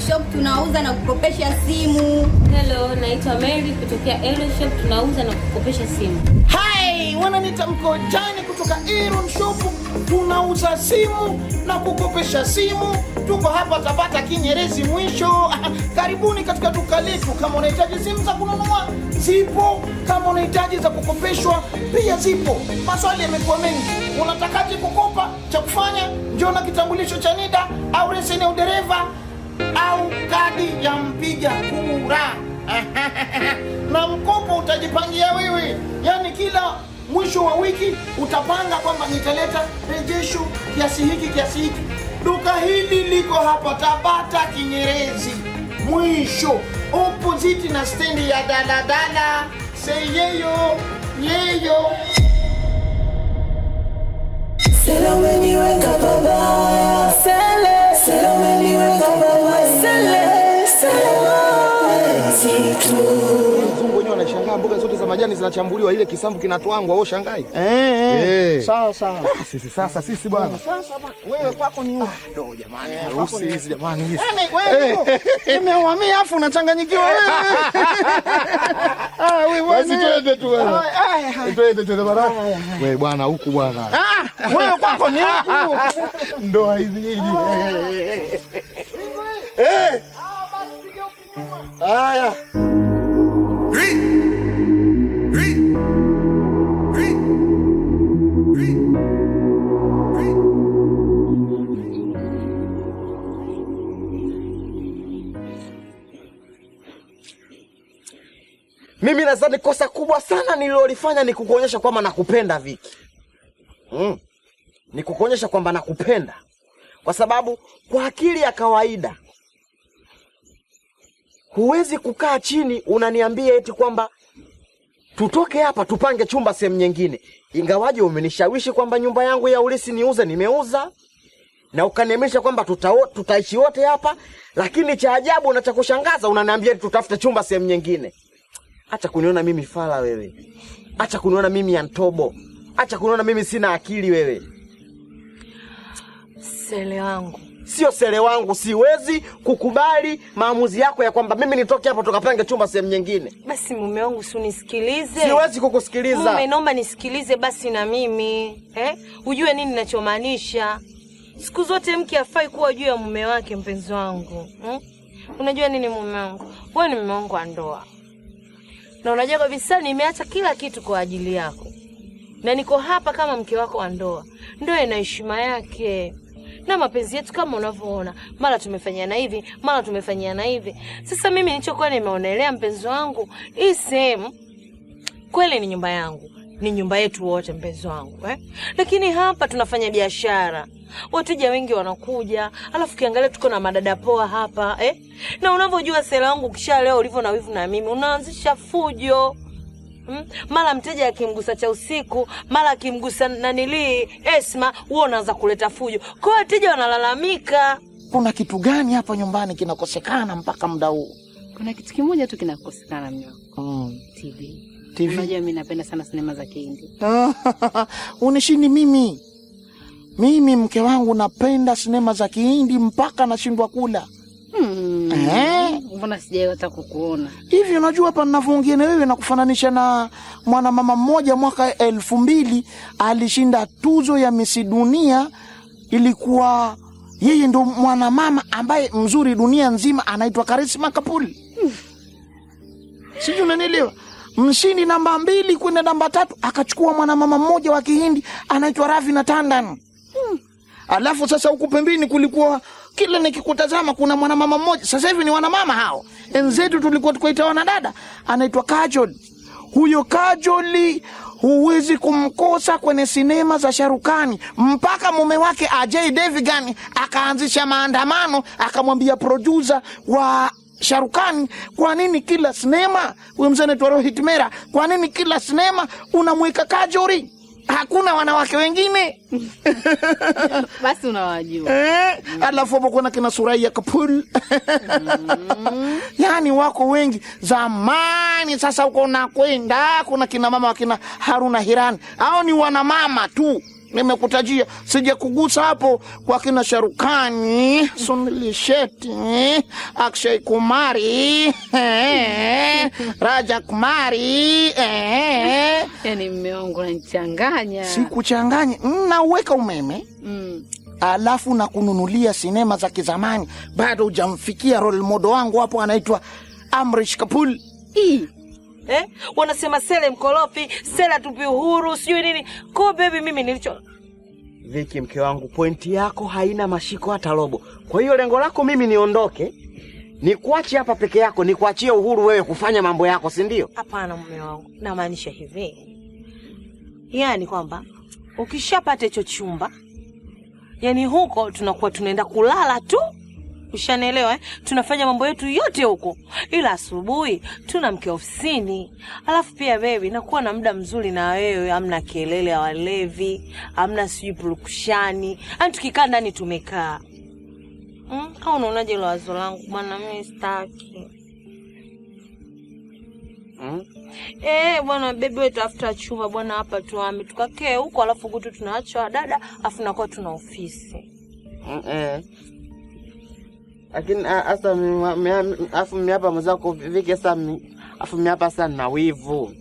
Shop tunauza na kukopesha simu. Hello, naitwa Mary kutokea Elo Shop tunauza na kukopesha simu. Hai, wananiita Mkojani kutoka Iron Shop. Tunauza simu na kukopesha simu. Tuko hapa Tabata Kinyerezi mwisho. Karibuni katika duka letu. Kama unahitaji simu za kununua zipo, kama unahitaji za kukopeshwa pia zipo. Maswali yamekuwa mengi, unatakaje kukopa? Cha kufanya njoo na kitambulisho cha NIDA au leseni ya udereva au kadi ya mpiga kura na mkopo utajipangia wewe, yaani kila mwisho wa wiki utapanga kwamba nitaleta rejesho kiasi hiki kiasi hiki. Duka hili liko hapa Tabata Kinyerezi mwisho opposite na stendi ya daladala seyeyo yeyo Sela umeniweka pabaya, Sele. Sela umeniweka pabaya, Sele. Sela mapenzi tu. Wazungu wenyewe wanashangaa mboga zote za majani zinachambuliwa, ile kisambu kinatwangwa, wao shangai. eh, Eh. sawa sawa. Sisi sasa sisi bwana. Sasa bwana, wewe kwako ni upi? Ndo jamani, harusi hizi jamani hizi. Yaani wewe nimeuhamia afu unachanganyikiwa wewe. Ah, wewe Basi bwana. twende tu wewe. Ay, ay, ay. Twende twende bwana. Wewe bwana huku bwana. Ah, wewe kwako ni huku. Ndoa hizi hizi. Eh. Haya. Mimi nadhani kosa kubwa sana nililolifanya ni kukuonyesha kwamba nakupenda Viki. Mm. Ni kukuonyesha kwamba nakupenda, kwa sababu kwa akili ya kawaida huwezi kukaa chini unaniambia eti kwamba tutoke hapa tupange chumba sehemu nyingine, ingawaje umenishawishi kwamba nyumba yangu ya ulisi niuze, nimeuza na ukaniamisha kwamba tuta, tutaishi wote hapa, lakini cha ajabu na cha kushangaza unaniambia eti tutafute chumba sehemu nyingine. Acha kuniona mimi fala wewe, acha kuniona mimi ya ntobo, acha kuniona mimi sina akili wewe. Sele wangu, Sio sele wangu, siwezi kukubali maamuzi yako ya kwamba mimi nitoke hapa tukapange chumba sehemu nyingine. basi mume wangu, si unisikilize. Siwezi kukusikiliza. Mume, naomba nisikilize basi na mimi eh? Ujue nini ninachomaanisha. Siku zote mke afai kuwa juu ya mume wake, mpenzi wangu hmm? Unajua nini mume wangu, wewe ni mume wangu wa ndoa, na unajua kabisa nimeacha kila kitu kwa ajili yako, na niko hapa kama mke wako wa ndoa. Ndoa ina heshima yake na mapenzi yetu kama unavyoona, mara tumefanyiana hivi, mara tumefanyiana hivi. Sasa mimi nilichokuwa nimeonelea, mpenzi wangu, hii sehemu kweli ni nyumba yangu, ni nyumba yetu wote, mpenzi wangu eh? Lakini hapa tunafanya biashara, wateja wengi wanakuja, alafu kiangalia tuko na madada poa hapa eh? Na unavyojua sela wangu, kisha leo ulivyo na wivu na mimi, unaanzisha fujo Mm? Mara mteja akimgusa cha usiku, mara akimgusa nanilii Esma, huo unaanza kuleta fujo. Kwa hiyo wateja wanalalamika. Kuna kitu gani hapa nyumbani kinakosekana mpaka muda huu? Kuna kitu kimoja tu kinakosekana mnyo. Mm. TV. TV. Unajua mimi napenda sana sinema za Kihindi. Unishindi mimi. Mimi mke wangu napenda sinema za Kihindi mpaka nashindwa kula. Hmm. Eh? Mbona sijawahi hata kukuona? Hivi unajua hapa ninavyoongea na wewe na kufananisha na mwanamama mmoja mwaka elfu mbili alishinda tuzo ya Misi Dunia. Ilikuwa yeye ndo mwanamama ambaye mzuri dunia nzima, anaitwa Karisma Kapoor. Sijui unanielewa? Mshindi namba mbili kwenda namba tatu akachukua mwanamama mmoja wa Kihindi anaitwa Ravina Tandon. Alafu sasa huku pembeni kulikuwa kila nikikutazama kuna mwanamama mmoja, sasa hivi ni wanamama hao. Enzetu tulikuwa tukaita wanadada, anaitwa Kajol. Huyo Kajoli huwezi kumkosa kwenye sinema za Sharukani, mpaka mume wake Ajay Devgan akaanzisha maandamano, akamwambia producer wa Sharukani, kwa nini kila sinema, huyo mzee anaitwa Rohit Mera, kwa nini kila sinema unamweka Kajori? Hakuna wanawake wengine Basi unawajua. Eh, alafu hapo kuna kina Suraya Kapoor yaani wako wengi zamani. Sasa huko nakwenda kuna kina mama wakina Haruna Hirani, hao ni wanamama tu nimekutajia sija kugusa hapo kwa kina Sharukani, Sunil Shetty, Akshay Kumari, eh, Raja Kumari, eh. Yaani mme wangu unanichanganya. Sikuchanganye, nauweka umeme Mm. alafu na kununulia sinema za kizamani. Bado hujamfikia role model wangu hapo, anaitwa Amrish Kapoor. Ii. eh? wanasema sele mkorofi sele tupi uhuru sijui nini ko bebi mimi nilicho Viki, mke wangu, pointi yako haina mashiko hata robo. Kwa hiyo lengo lako mimi niondoke, nikuache hapa peke yako, nikuachie uhuru wewe kufanya mambo yako, si ndio? hapana mume wangu namaanisha hivi yaani kwamba ukishapata hicho chumba yaani huko tunakuwa tunaenda kulala tu ushanielewa eh? tunafanya mambo yetu yote huko ila asubuhi tuna mke ofisini alafu pia bebi nakuwa na muda mzuri na wewe amna kelele ya walevi amna sijui purukushani yani tukikaa ndani tumekaa mm? au unaonaje ilo wazo langu bwana mimi staki Mm? Eh, bwana bebi wewe tafuta chumba bwana hapa tuame tukakee huko alafu kutu tunaacha dada afu nakuwa tuna ofisi Mm, eh. Lakini a- hasa mi- mi- afu mi hapa mwenzako Viki, sasa mi- afu mi hapa sasa na wivu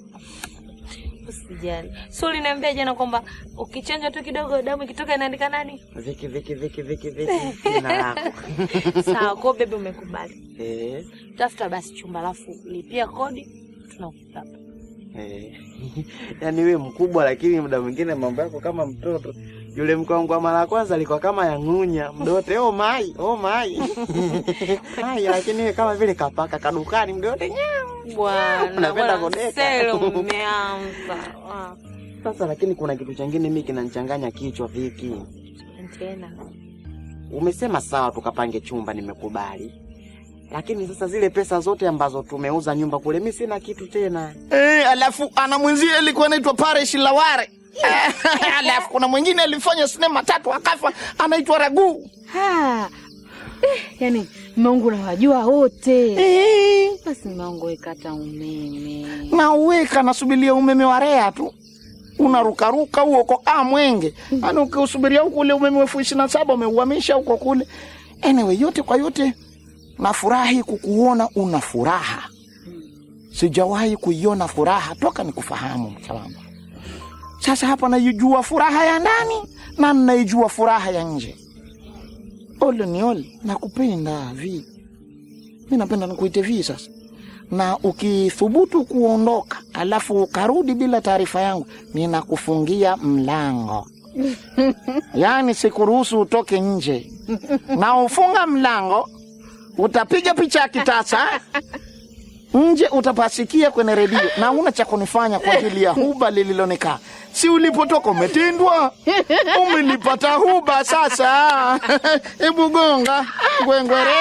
usijali so uliniambia jana kwamba ukichanja tu kidogo damu ikitoka inaandika nani Viki, Viki, Viki, Viki, Viki, jina lako sawa kwao bebi umekubali eh, tafuta basi chumba alafu lipia kodi tunakuta hapa eh. Yaani we mkubwa, lakini muda mwingine mambo yako kama mtoto. Yule mke wangu wa mara ya kwanza alikuwa kama ya ng'unya mdote, oh mai, oh mai mai, lakini we kama vile kapaka kadukani mdote nyau. bwana Unapenda bwana, kudeka. sele umeanza Ah, Sasa lakini kuna kitu chengine mimi kinanichanganya kichwa Viki. tena Umesema sawa, tukapange chumba, nimekubali, lakini sasa zile pesa zote ambazo tumeuza nyumba kule, mi sina kitu tena. Eh, alafu ana mwenzie alikuwa anaitwa Paresh Laware. alafu kuna mwingine alifanya sinema tatu akafa, anaitwa Ragu. Ha. Eh, yaani mme wangu unawajua wote. Eh, Basi mme wangu wekata umeme. na uweka nasubiria umeme wa REA tu unarukaruka huo uko ah, mwenge yani ukiusubiria huku ule umeme wa elfu ishirini na saba umeuhamisha huko kule. Anyway, yote kwa yote nafurahi kukuona una furaha. Sijawahi kuiona furaha toka nikufahamu mke wangu. Sasa hapa naijua furaha ya ndani na naijua furaha ya nje. Ole ni ole, nakupenda vi, mi napenda nikuite vi sasa na ukithubutu kuondoka alafu ukarudi bila taarifa yangu, ninakufungia mlango. Yaani sikuruhusu utoke nje, na ufunga mlango, utapiga picha ya kitasa nje, utapasikia kwenye redio, na una cha kunifanya kwa ajili ya huba lililonekaa. Si ulipotoka umetindwa, umelipata huba sasa. Hebu gonga ngwengwere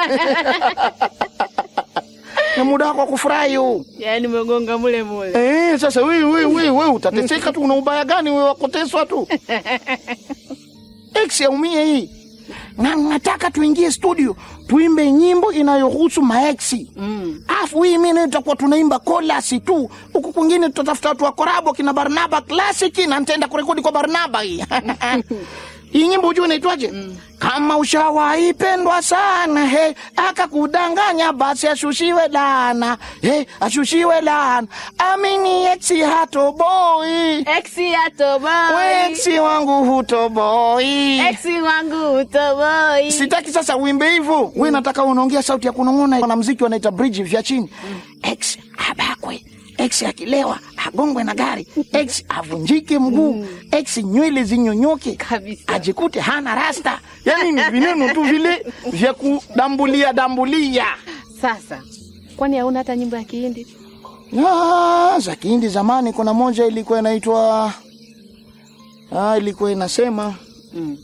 ni muda wako wa kufurahi huu. Yaani umegonga mule mule. Eh, sasa wewe wewe wewe wewe utateseka tu, una ubaya gani wewe wakuteswa tu? Ex yaumie hii. Na nataka tuingie studio tuimbe nyimbo inayohusu maeksi. Mm. Afu hii mimi nayo tutakuwa tunaimba kolasi tu. Huku kwingine tutatafuta watu wa korabo kina Barnaba Classic na nitaenda kurekodi kwa Barnaba hii. Hii nyimbo hujua inaitwaje? Kama ushawahi pendwa sana he, akakudanganya basi ashushiwe lana he, ashushiwe lana. Amini eksi hatoboi, Exi ya toboi. weksi wangu hutoboi. Exi wangu toboi. Sitaki sasa uimbe hivyo. Wewe nataka unaongea sauti ya kunong'ona. Wanamuziki wanaita bridge vya chini. Ex abakwe, ex akilewa agongwe na gari, ex avunjike mguu, ex nywele zinyonyoke Kabisa. ajikute hana rasta. Yaani ni vineno tu vile vya kudambulia dambulia. Sasa kwani hauna hata nyimbo ya Kihindi? Ah, za Kihindi zamani kuna moja ilikuwa inaitwa ah, ilikuwa inasema Mm.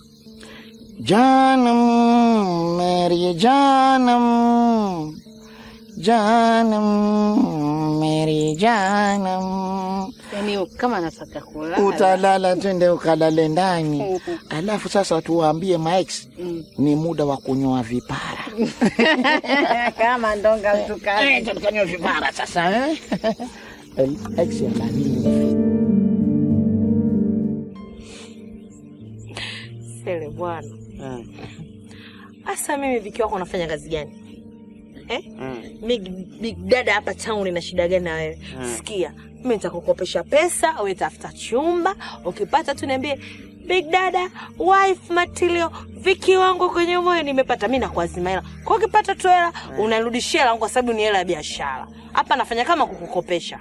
Janam, Mary Janam, Janam, Mary Janam, Yaani kama nataka kulala. utalala twende ukalale ndani. Alafu sasa tuwaambie maex Mm. ni muda wa kunyoa vipara. kama ndonga mtu Eh, tukanyoa vipara sasa eh? Ex ya nani? Sele bwana. Asa mimi Viki wako unafanya kazi gani? Eh? Big, big dada hapa town ina shida gani na wewe? Sikia, mimi nitakukopesha pesa, wewe tafuta chumba, ukipata tu niambie Big dada, wife material, Viki wangu kwenye moyo nimepata, mimi nakuazima hela. Kwa ukipata tu hela, unarudishia hela yangu kwa sababu ni hela ya biashara. Hapa nafanya kama kukukopesha.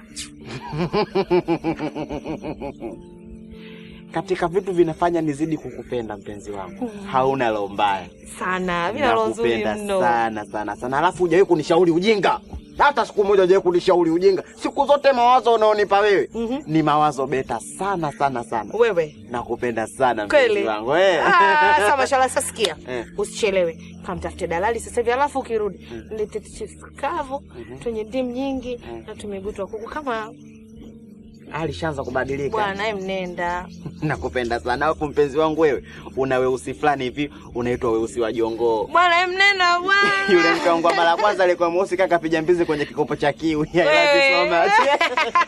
Katika vitu vinafanya nizidi kukupenda mpenzi wangu, hauna roho mbaya. Sana, mimi na roho nzuri Nakupenda mno. sana sana sana, alafu hujawahi kunishauri ujinga hata siku moja, hujawahi kunishauri ujinga. Siku zote mawazo unaonipa wewe ni mawazo beta sana sana sana. Wewe Nakupenda sana mpenzi kweli? wangu eh. Ah, sawa mashallah. Sasa sikia, Eh. usichelewe, kamtafute dalali sasa hivi, alafu ukirudi nilete chips kavu twenye ndimu nyingi na tumegutwa kuku kama Alishaanza kubadilika. bwana. Em, nenda Nakupenda sana alafu mpenzi wangu, wewe una weusi fulani hivi unaitwa weusi wa jongoo. bwana, em, nenda bwana. Yule mke wangu wa mara ya kwanza alikuwa mweusi kaka piga mbizi kwenye kikopo cha kiwi. I love you so much.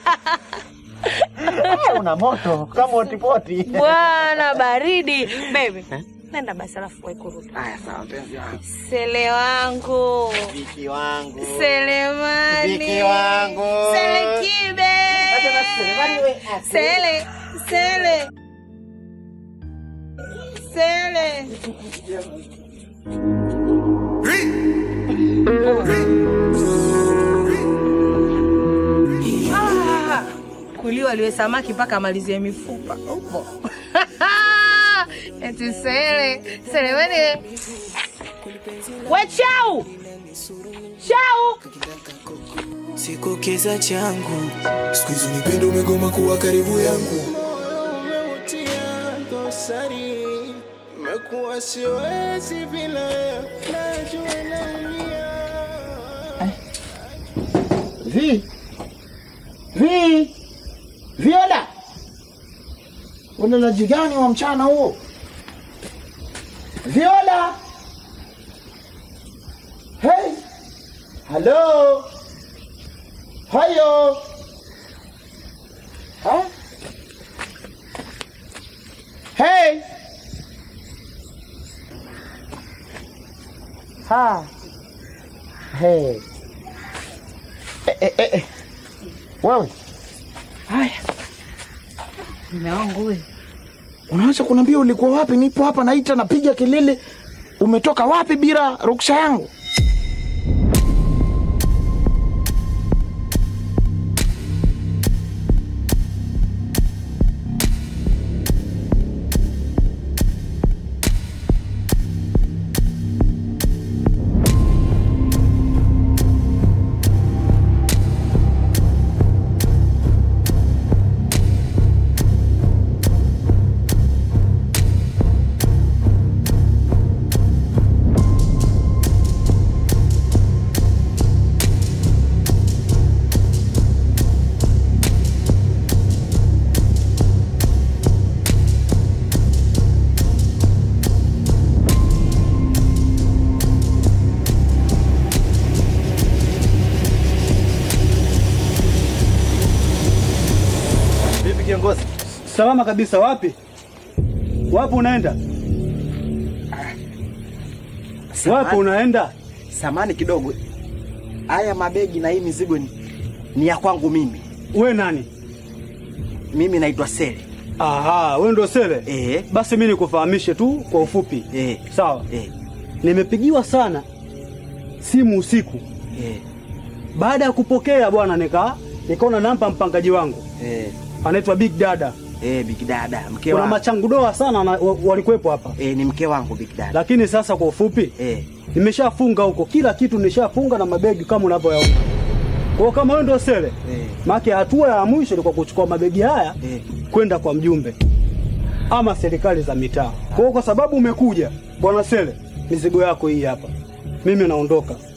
Una moto kama otipoti. Bwana baridi baby, nenda basi, alafu wahi kurudi. Haya sawa mpenzi wangu. Sele wangu, Viki wangu. Selemani, Viki wangu. Sele kibe, Sele, Sele, Sele. Ah, kuliwa liwe samaki mpaka amalizie mifupa upo eti sele sele weni we chau chau Siku kiza changu siku hizi nipendo umegoma kuwa karibu yangu Mekuwa siwezi bila wewe, najua naumia. Vi Vi Viola, unalaji gani wa mchana huo? Viola, hey, halo, hayo, ha? Hey, ha, hey, eh, eh, eh, eh. Wewe haya, Mume wangu we, unaweza kuniambia ulikuwa wapi? Nipo hapa naita, napiga kelele, umetoka wapi bila ruksa yangu? Vipi kiongozi? Salama kabisa. Wapi wapi unaenda? Wapi unaenda? Samani kidogo. Haya mabegi na hii mizigo ni, ni ya kwangu mimi. We nani? Mimi naitwa Sele. Aha, we ndo Sele? Eh. Basi mi nikufahamishe tu kwa ufupi. Eh. Sawa. Eh. Nimepigiwa sana simu usiku. Eh. Baada ya kupokea bwana, nika nikaona nampa mpangaji wangu Eh. anaitwa Big Dada. Eh, Big Dada, mke Kuna wangu. machangudoa sana na, wa, walikuwepo hapa, Eh, ni mke wangu Big Dada. lakini sasa kwa ufupi Eh. nimeshafunga huko kila kitu, nishafunga na mabegi kama unavyoyaona. Kwa hiyo kama wewe ndio Sele, Eh. maana hatua ya mwisho ilikuwa kuchukua mabegi haya Eh. kwenda kwa mjumbe ama serikali za mitaa. Kwa hiyo kwa sababu umekuja bwana Sele, mizigo yako hii hapa, mimi naondoka.